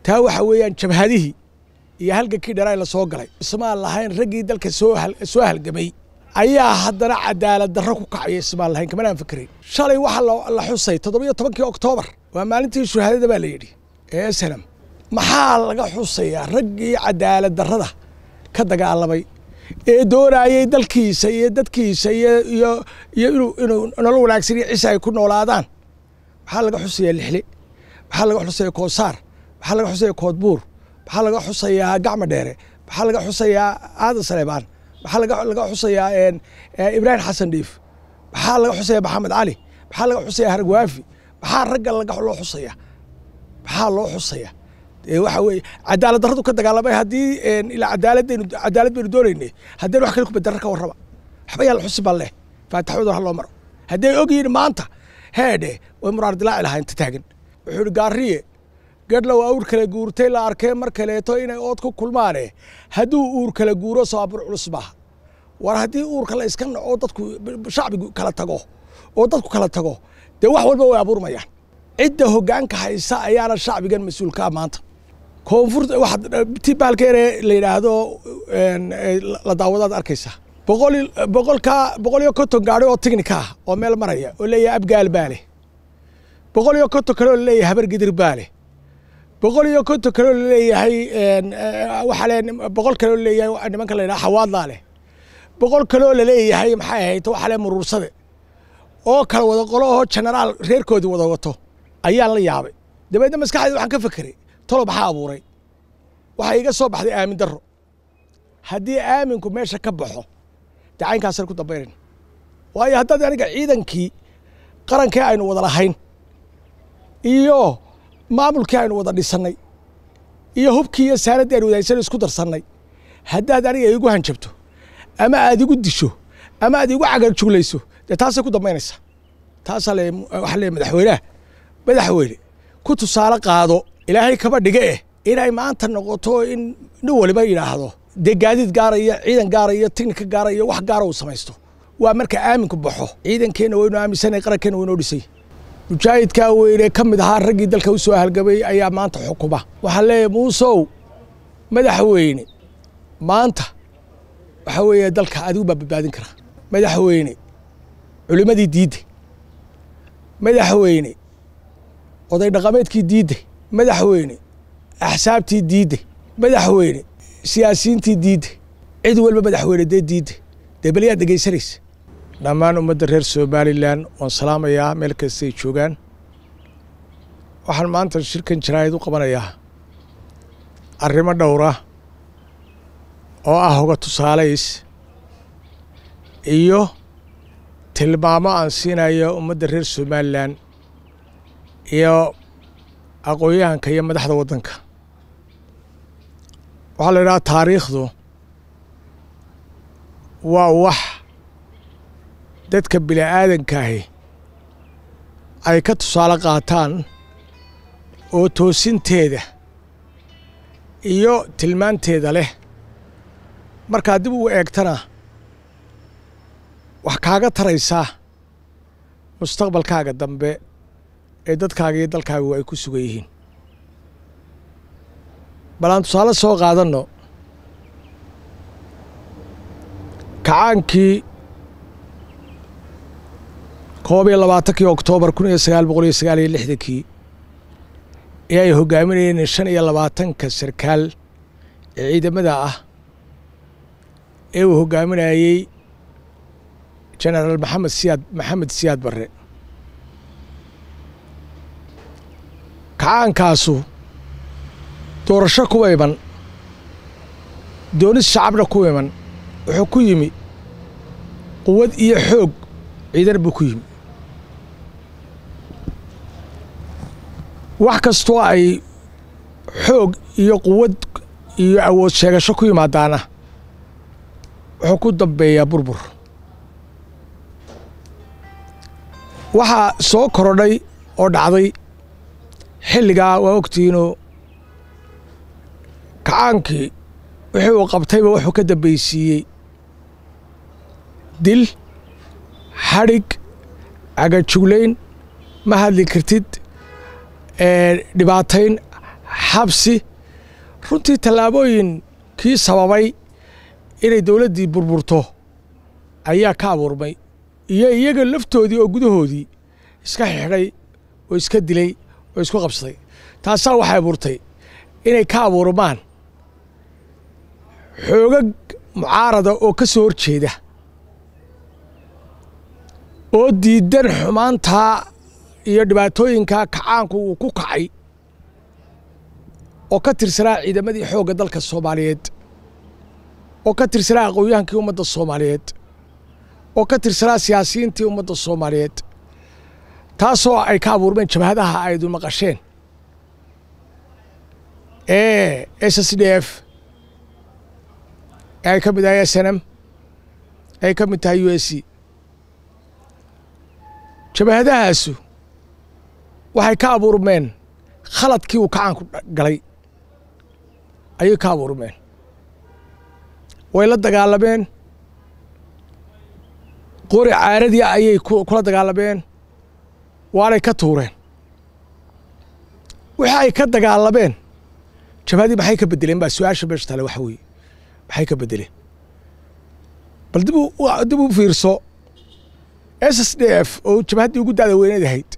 taa waxa weeyaan jabhadihii iyo halgankii dheraa la soo galay ismaan lahayn raggii dalka soo soo halgamay ayaa haddana cadaalad darro ku kacaya ismaan lahayn kamanaan fikirayn shalay waxaa la xusay toddobiyo tobankii oktoobar waa maalintii shuhaadada baa la yidhi ee snam maxaa laga xusayaa raggii cadaalad darrada ka dagaalamay ee doonayay dalkiisa iyo dadkiisa iyo iyo iyo inuu inuu nolol wanaagsan iyo cisa ay ku noolaadaan maxaa laga xusayaa lixle maxaa laga xusayaa koosaar maxaa laga xusayaa koodbuur maxaa laga xusayaa gacma dheere maxaa laga xusayaa aadan saleebaan maxaa laga laga xusayaa ibraahim xasan dhiif maxaa laga xusayaa maxamed cali maxaa laga xusayaa hargwaafi maxaa ragga laga loo xusaya maxaa loo xusaya waxa weeye cadaalad darradu ka dagaalamay haddii ilaa cadaaladaynu cadaalad baynu doonaynay haddaynu wax kale ku bedarra ka warraba waxba yaa la xusi baan leh faataxoodan ha loo maro hadday og yihiin maanta heedhe way muraar dilaaci lahaa inta taagan wuxuu ihi gaariye gadhlow awr kala guurtay la arkee mar kaleeto inay ood ku kulmaane hadduu uur kala guuro saabur culus maaha war haddii uurka la iska naco dadku shacbigu kala tago oo dadku kala tago dee wax walba way abuurmayaan cidda hoggaanka haysa ayaana shacbigan mas-uulkaa maanta koonfurta waxaad ti baalkeene la yidhaahdo la daawadaad arkaysaa boqol boqolka boqol iyo konton gaari oo tignika ah oo meel maraya oo leeyahay abgaal baa leh boqol iyo konton kale oo laleeyahay habar gidir baa leh boqol iyo konton kale oo laleeyahay waxaa le boqol kale oo laleeyahay nimanka la yidhaha xawaadlaa leh boqol kale oo laleeyahay maxay ahayd waxaa le muruursade oo kala wada qolo oo genaraal reerkoodii wada wato ayaan la yaabay dabeedna maskaxdeed waxaan ka fekeray tolo maxaa abuuray waxaa iga soo baxday aamin darro haddii aaminku meesha ka baxo dee caynkaasaan ku dambaynayn waayo haddaad aniga ciidankii qarankii aynu wada lahayn iyo maamulkii aynu wada dhisannay iyo hubkii iyo saanaddii aynu wadahaysano isku darsannay haddaad aniga igu hanjabto ama aad igu disho ama aad igu cagar juglayso dee taasay ku dambaynaysaa taasaa le waxaa le madaxweyneha madaxweyne ku tusaale qaado ilaahay kaba dhige eh inay maanta noqoto in nin waliba yidhaahdo dee gaadiid gaara iyo ciidan gaara iyo tignika gaara iyo wax gaara uu samaysto waa marka aaminku baxo ciidankeenna waynu aaminsanay qarankeenna waynoo dhisay mujaahidkaa weyne ka mid ahaa raggii dalka u soo halgamay ayaa maanta xukuma waxaa leeyahay muusow madaxweyne maanta waxaa weeye dalka adigu baa badbaadin karaa madaxweyne culimmadii diidde madaxweyne oday dhaqameedkii diidde madaxweyne axsaabtii diidde madaxweyne siyaasiyiintii diidde cid walba madaxweyne dee diidde dee beliyaad dhegaysanaysa dhammaan ummadda reer somalilan waan salaamayaa meel kastay joogaan waxaan maanta shirkan jaraa'id u qabanayaa arrimo dhowra oo ah hoga tusaalays iyo tilmaamo aan siinayo ummadda reer somalilan iyo aqoon-yahanka iyo madaxda waddanka waxaa la yidhaha taariikhdu waa wax dadka bini aadankaahi ay ka tusaale qaataan oo toosinteeda iyo tilmaanteeda leh markaad dib ugu eegtana wax kaaga taraysaa mustaqbalkaaga dambe ee dadkaaga iyo dalkaagu ay ku sugan yihiin bal aan tusaale soo qaadanno kacaankii koob iyo labaatankii oktoobar kun iyo sagaal boqol iyo sagaal iyo lixdankii ee ay hogaaminayeen shan iyo labaatanka sarkaal ee ciidamada ah ee uu hogaaminayey genaraal maxamed siyaad maxamed siyaad barre kacaankaasu doorasho kuwa iman doonis shacabna ku iman wuxuu ku yimi quwad iyo xoog ciidan buu ku yimi wax kastoo ay xoog iyo quwad iyo awood sheegasho ku yimaadaana wuxuu ku dambeeyaa burbur waxaa soo korodhay oo dhacday xilligaa waa ogtihiinoo kacaankii wixii uu qabtayba wuxuu ka dambaysiiyey dil xadhig cagajuglayn ma hadli kartid dhibaatayn xabsi runtii tallaabooyinkii sababay inay dowladdii burburto ayaa ka abuurmay iyo iyaga laftoodii oo gudahoodii iska xidhay oo iska dilay oo isku qabsaday taasaa waxay abuurtay inay ka abuurmaan xoogag mucaarada oo ka soo horjeeda oo diidan xumaantaa iyo dhibaatooyinkaa kacaanku uu ku kacay oo ka tirsanaa ciidamadii xoogga dalka soomaaliyeed oo ka tirsanaa aqoon-yahankii ummadda soomaaliyeed oo ka tirsanaa siyaasiyiintii ummadda soomaaliyeed taasoo ay ka abuurmeen jabhadaha aydu maqasheen ee s s d f ee ay ka mid tahay s n m ay ka mid tahay u s c jabahadahaasu waxay ka abuurmeen khaladkii uu kacaanku galay ayay ka abuurmeen way la dagaalameen qori caaradii ayay kula dagaalameen waanay ka tuureen wixii ay ka dagaalameen jabhadii maxay ka bedeleen baa su-aasha meesha tale waxa weeye maxay ka bedeleen bal dib dib u fiirso s s d f oo jabhaddii ugu da'da weyneed ahayd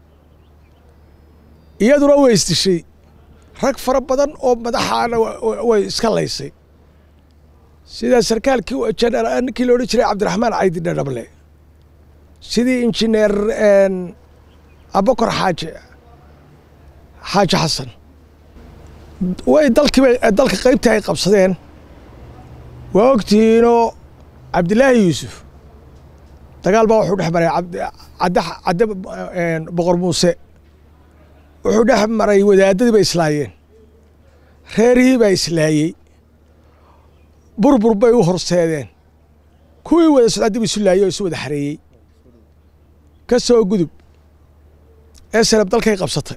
iyaduna way isdishay rag fara badan oo madaxaana way iska laysay sida sarkaalkii ninkii la odhan jiray cabdiraxmaan caydi dhadhable sidii injineer abakor xaaji xaaji xasan way dalkiiba dalka qaybtii ay qabsadeen waa ogtihiinoo cabdilaahi yuusuf dagaal baa wuxuu dhex maray cadde cadde boqor muuse wuxuu dhex maray wadaadadii bay islaayeen reerihii baa islaayey burbur bay u horseedeen kuwii wada socdaa dib isu laayey oo isu wada xareeyey ka soo gudub ee sanab dalkay qabsatay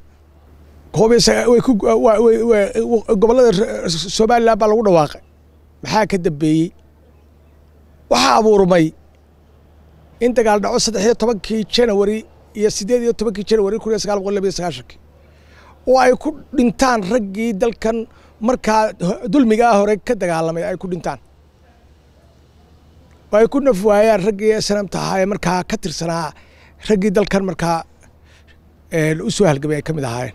gobollada somalilan baa lagu dhawaaqay maxaa ka dambeeyey waxaa abuurmay in dagaal dhaco saddex iyo tobankii janawari iyo siddeed iyo tobankii janawari kun iyo sagaal boqol labiyo sagaashankii oo ay ku dhintaan raggii dalkan markaa dulmigaa hore ka dagaalamay ay ku dhintaan oo ay ku naf waayaan raggii sanamta ahaa ee markaa ka tirsanaa raggii dalkan markaa u soo halgamay ay ka mid ahaayeen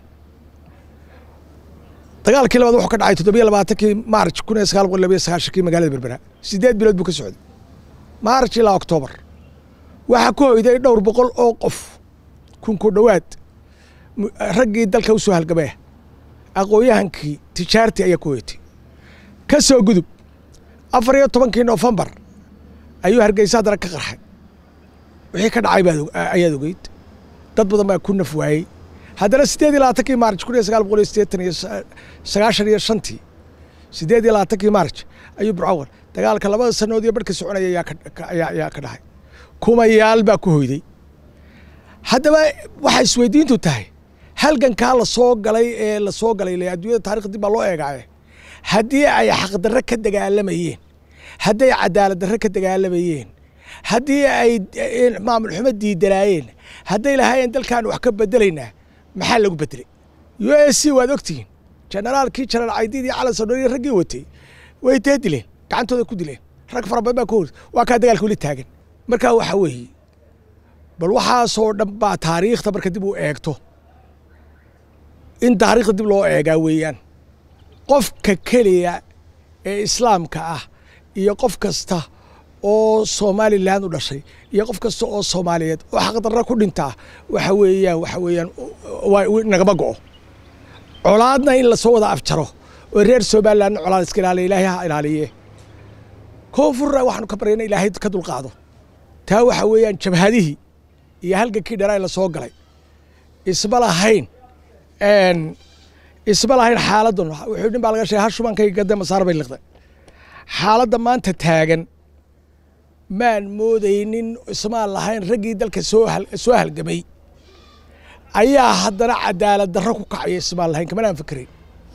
dagaalkii labaad wuxuu ka dhacay toddobiyo labaatankii maarj kun iyo sagaal boqol labiyo sagaashankii magaalada berbera siddeed bilood buu ka socday maarj ilaa oktoobar waxaa ku hoyday dhowr boqol oo qof kunku dhowaad raggii dalka u soo halgamaya aqoon-yahankii tijaartii ayaa ku hoytay ka soo gudub afar iyo tobankii noofembar ayuu hargeysa haddana ka qarxay wixii ka dhacay baad ayaad ogeyd dad badan baa ku naf waayey haddana siddeed iyo labaatankii maarj kun iyo sagaal boqol iyo siddeetan iyo sagaashan iyo shantii siddeed iyo labaatankii maarj ayuu burcawar dagaalka labada sanood iyo barhka soconaya ayaa ka dhacay kumayaal baa ku hoyday haddaba waxay isweydiintu tahay halgankaa la soo galay ee la soo galay le adduunyada taarikh dib baa loo eegaaye haddii ay xaqdarre ka dagaalamayeen hadday cadaalad darre ka dagaalamayeen haddii ay maamul xumo diidanaayeen hadday lahaayeen dalkaan wax ka bedelaynaa maxaa lagu bedelay u s c waad ogtihiin jenaraalkii jenaraal caydiid iyo calan sodhori raggii watay way dee dileen gacantooda ku dileen rag fara badan baa ku hor waa kaa dagaalka weli taagan markaa waxa weeye bal waxaasoo dhan baa taariikhda marka dib u eegto in taariikhda dib loo eegaa weeyaan qofka keliya ee islaamka ah iyo qof kasta oo somalilan u dhashay iyo qof kasta oo soomaaliyeed oo xaqdarra ku dhintaa waxa weeyaan waxa weeyaan nagama go'o colaadna in lasoo wada afjaro oo reer somalilandna colaad iska ilaaliya ilaahay ha ilaaliye koonfurna waxaanu ka baryana ilaahay ka dulqaado taa waxa weeyaan jabhadihii iyo halgankii dheraa la soo galay isma lahayn isma lahayn xaaladdan wuxuu nin baa laga sheegay hashubankay gadde masaar bay liqday xaaladda maanta taagan maan moodaynin ismaan lahayn raggii dalka soo soo halgamay ayaa haddana cadaalad darro ku kacaya ismaan lahayn kamanaan fikirayn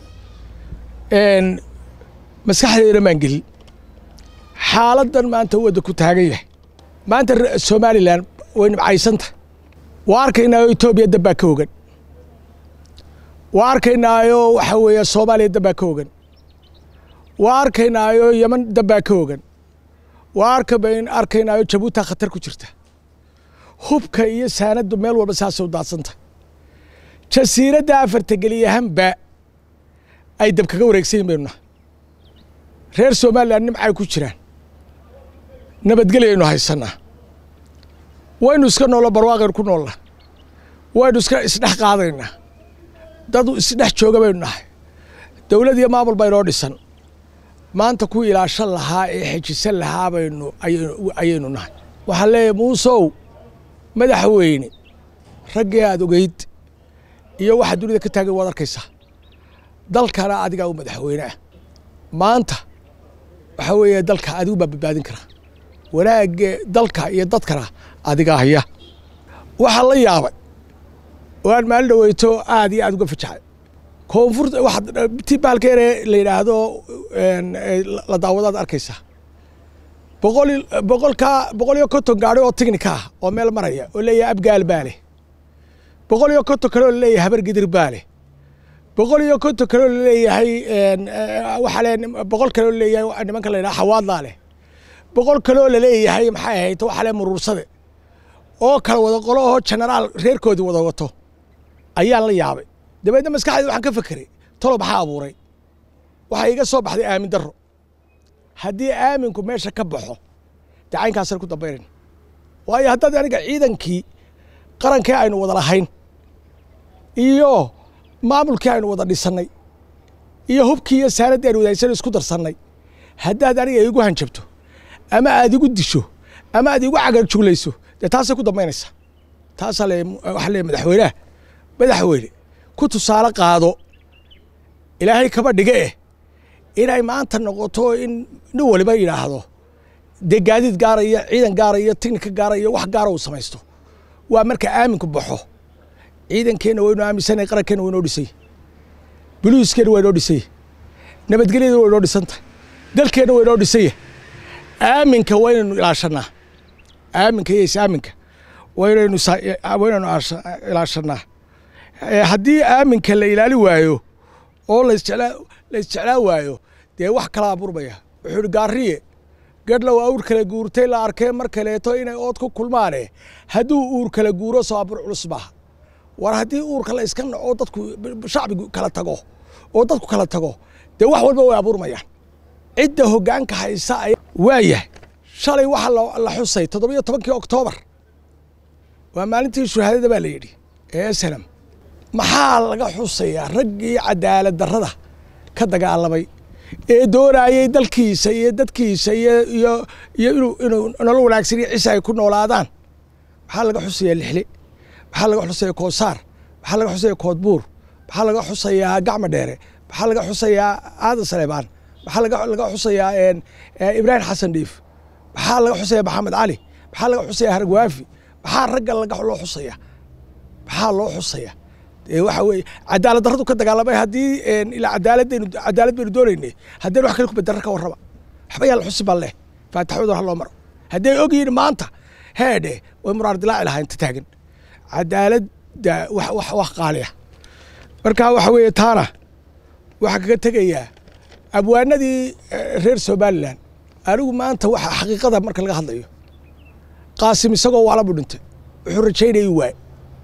maskaxdeena maan gelin xaaladdan maanta wadda ku taagan yahay maanta somalilan way nibcaysanta waa arkaynaa etoobiya dabbaa ka ogan waa arkaynaayo waxa weeye soomaaliya dambaa ka ogan waa arkaynaayo yeman dambaa ka ogan waa arkabayn arkaynaayo jabuuta khatar ku jirta hubka iyo saanaddu meel walba saasay u daadsanta jasiiradda afarta geliyahanba ay dab kaga wareegsanyin baynu nahay reer somalilan nimcay ku jiraan nabadgelyaynu haysanaa waynu iska noollo barwaaqaynu ku noollaa waynu iska isdhex qaadaynaa dad isdhex jooga baynu nahay dowlad iyo maamul baynoo dhisan maanta ku ilaashan lahaa ee xejisan lahaa baynu ayaynu nahay waxaan leeyahay muusow madaxweyne raggii aada ogeyd iyo waxa dunida ka taagan waad arkaysaa dalkana adigaa u madaxweyne ah maanta waxaa weeye dalka adigu baa badbaadin karaa wanaagge dalka iyo dadkana adigaa haya waxaa la yaabay oo aan maalin dhaweyto aad iyo aad uga fajaxay koonfurta waxaad ti baalka yare la yidhaahdo la daawadaad arkaysaa boqol boqolka boqol iyo konton gaari oo tignika ah oo meel maraya oo leeyahay abgaal baa leh boqol iyo konton kale oo laleeyahay habar gidir baa leh boqol iyo konton kale oo laleeyahay waxaa le boqol kale oo laleeyahay nimanka la yidhaha xawaadlaa leh boqol kale oo laleeyahay maxay ahayd waxaa le muruursade oo kala wada qolo oo genaraal reerkoodii wada wato ayaan la yaabay dabeedna maskaxdeed waxaan ka fekeray tolo maxaa abuuray waxaa iga soo baxday aamin darro haddii aaminku meesha ka baxo dee caynkaasaan ku dambaynayn waayo haddaad aniga ciidankii qarankii aynu wada lahayn iyo maamulkii aynu wada dhisannay iyo hubkii iyo saanaddii aynu wadahaysan isku darsannay haddaad aniga igu hanjabto ama aad igu disho ama aad igu cagar juglayso dee taasay ku dambaynaysaa taasaa le waxaa leeyahy madaxweyneha madaxweyne ku tusaale qaado ilaahay kaba dhige eh inay maanta noqoto in nin waliba yidhaahdo dee gaadiid gaaraya ciidan gaaraya tignika gaaraya wax gaara uu samaysto waa marka aaminku baxo ciidankeenna waynu aaminsanay qarankeenna waynoo dhisay buluiskeenna waa inoo dhisay nabadgelyada waa inoo dhisan tahay dalkeenna waa inoo dhisaya aaminka waa inaynu ilaashanaa aaminka iyo is-aaminka waynaynu waynaynu ilaashanaa haddii aaminka la ilaali waayo oo lasjeclaa la isjeclaa waayo dee wax kala abuurmaya wuxuu ihi gaariye gadhlow awr kala guurtay la arkee mar kaleeto inay ood ku kulmaane hadduu uur kala guuro soo abuur culus maaha war haddii uurka la iska naco dadku shacbigu kala tago oo dadku kala tago dee wax walba way abuurmayaan cidda hoggaanka haysa ay waayahay shalay waxaa la xusay toddobiyo tobankii oktoobar waa maalintii shuhaadada baa la yidhi ee salam maxaa laga xusayaa raggii cadaalad darrada ka dagaalamay ee doonayay dalkiisa iyo dadkiisa iyo iyo iyo inuu inuu nolol wanaagsan iyo cisa ay ku noolaadaan maxaa laga xusayaa lixle maxaa laga xusayaa koosaar maxaa laga xusayaa koodbuur maxaa laga xusayaa gacma dheere maxaa laga xusayaa aadan saleebaan maxaa laga laga xusayaa ibraahim xasan dhiif maxaa laga xusayaa maxamed cali maxaa laga xusayaa hargwaafi maxaa ragga laga loo xusayaa maxaa loo xusayaa waxa weeye cadaalad darradu ka dagaalamay haddii ilaa cadaaladaynu cadaalad baynu doonaynay haddaynu wax kale ku bedarra ka warraba waxba yaa la xusi baan leh faataxooda ha loo maro hadday og yihiin maanta heedhe way muraar dilaaci lahaa inta taagan cadaaladda wax wax wax qaaliya marka waxa weeye taana waxaa kaga tegayaa abwaanadii reer somalilan anigu maanta waxa xaqiiqada marka laga hadlayo qaasim isagoo waala buu dhintay wuxuu rajaynayay waay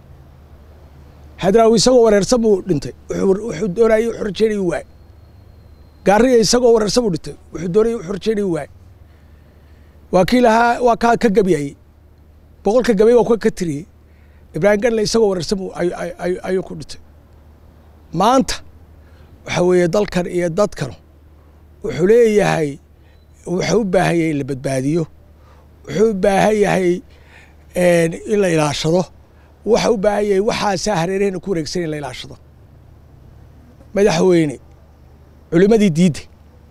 hadraawi isagoo wareersan buu dhintay wuxuu doonayay wuxuu rajaynayay waay gaariya isagoo wareersan buu dhintay wuxuu doonayay wuxuu rajaynayay waay waa kii lahaa waa kaa ka gabyayey boqolka gabay waa kuwa ka tiriyey ibraahim ganle isagoo wareersan buu ayuu ku dhintay maanta waxa weeye dalkan iyo dadkan wuxuu leeyahay wuxuu u baahan yahay in la badbaadiyo wuxuu u baahan yahay in la ilaashado waxa u baahan yahay waxaasaa hareerahena ku wareegsan in la ilaashado madaxweyne culimadii diidday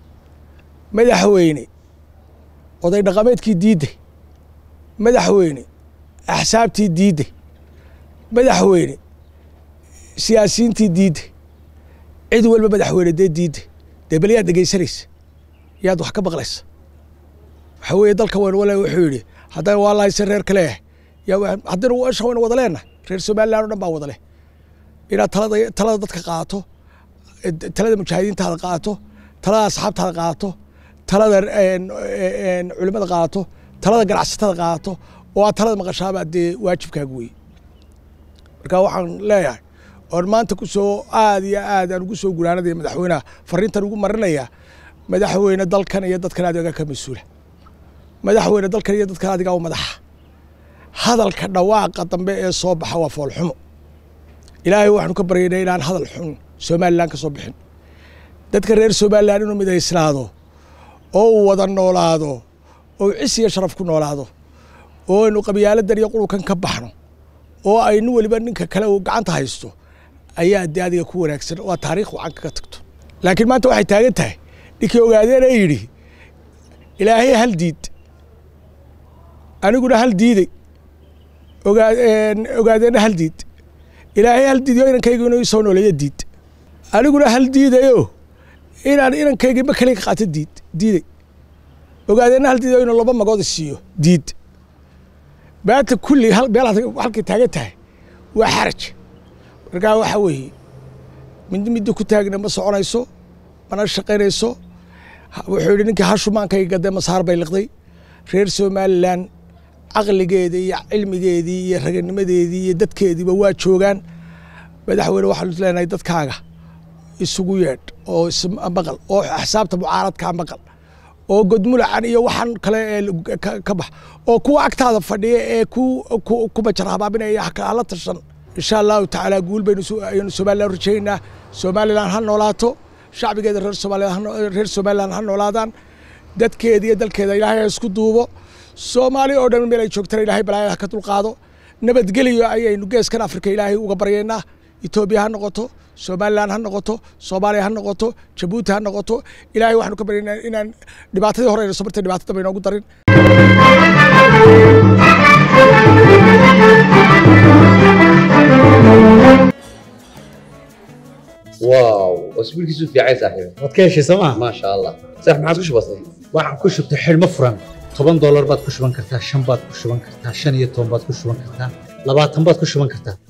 madaxweyne oday dhaqameedkii diidday madaxweyne axsaabtii diidday madaxweyne siyaasiyiintii diidday cid walba madaxweyne dee diidday dee bal yaad dhegaysanaysa yaad wax ka maqlaysa waxa weeye dalka weyn wale wuxuu yidhi haddana waa lahayse reer kaleeh haddaynu washa waynu wada leenahay reer somalilan o dhan baa wada leh inaad talada talada dadka qaato talada mujaahidiintaada qaato talada asxaabtaada qaato talada culimada qaato talada ganacsatada qaato oo aad talada maqashaaba dee waajibkaaga wey marka waxaan leeyahay oon maanta ku soo aad iyo aad aan ugu soo gunaanadaya madaxweynaha fariintan ugu marinaya madaxweyne dalkan iyo dadkan adigaa ka mas-uula madaxweyne dalkan iyo dadkan adigaa u madaxa hadalka dhawaaqa dambe ee soo baxa waa foolxumo ilaahay waxaanu ka baryaynaa inaan hadal xun somalilan ka soo bixin dadka reer somalilan inuu midaysnaado oo uu wada noolaado oo cis iyo sharaf ku noolaado oo aynu qabyaaladan iyo qululkan ka baxno oo aynu weliba ninka kale uu gacanta haysto ayaa dee adiga ku wanaagsan waa taariikh wacan kaga tagto laakiin maanta waxay taagan tahay ninkii ogaadeen ee yidhi ilaahay hal diid aniguna hal diiday ogaadeenna hal diid ilaahay hal diidayo inankayga inuu isoo nooleeyo diid aniguna hal diidayo inaan inankayga ma kaliga qaato diid diiday ogaadeenna hal diidayo inuu laba magood siiyo diid maanta kulli meel halkay taagan tahay waa xaraj markaa waxaa weeye mid midda ku taagna ma soconayso mana shaqaynayso wuxuu yidhi ninkii hashumaankai gadee masaar bay liqday reer somalilan caqligeeda iyo cilmigeedii iyo raganimadeedii iyo dadkeediiba waa joogaan madaxweyne waxaanu leenahay dadkaaga isugu yeedh oo ismaqal oo axsaabta mucaaradkaa maqal oo godmulacan iyo waxaan kale ee ka bax oo kuwa agtaada fadhiya ee ku bajar habaabinaya hala tashan insha allahu tacaala guul baynu ayaynu somalilan rajaynaa somalilan ha noolaato shacbigeeda reer somalilan reer somalilan ha noolaadaan dadkeeda iyo dalkeeda ilaahay ha isku duubo soomaali oo dhan meel ay joogtana ilaahay balaayada ha ka dulqaado nabadgeliyo ayaynu geeskan afrika ilaahay uga baryaynaa etoobiya ha noqoto somalilan ha noqoto soomaaliya ha noqoto jabuuti ha noqoto ilaahay waxaanu ka baryaynaa inaan dhibaatadii hore ayna soo martay dhibaato dambe inoogu darin واو اسبوعك في عايز صاحبي waad ka heshay sooma ما شاء الله صح ما عاد وش بصي waxaan ku shubtay xidhmo furan toban doolar baad ku shuban kartaa shan baad ku shuban kartaa shan iyo toban baad ku shuban kartaa labaatan baad ku shuban kartaa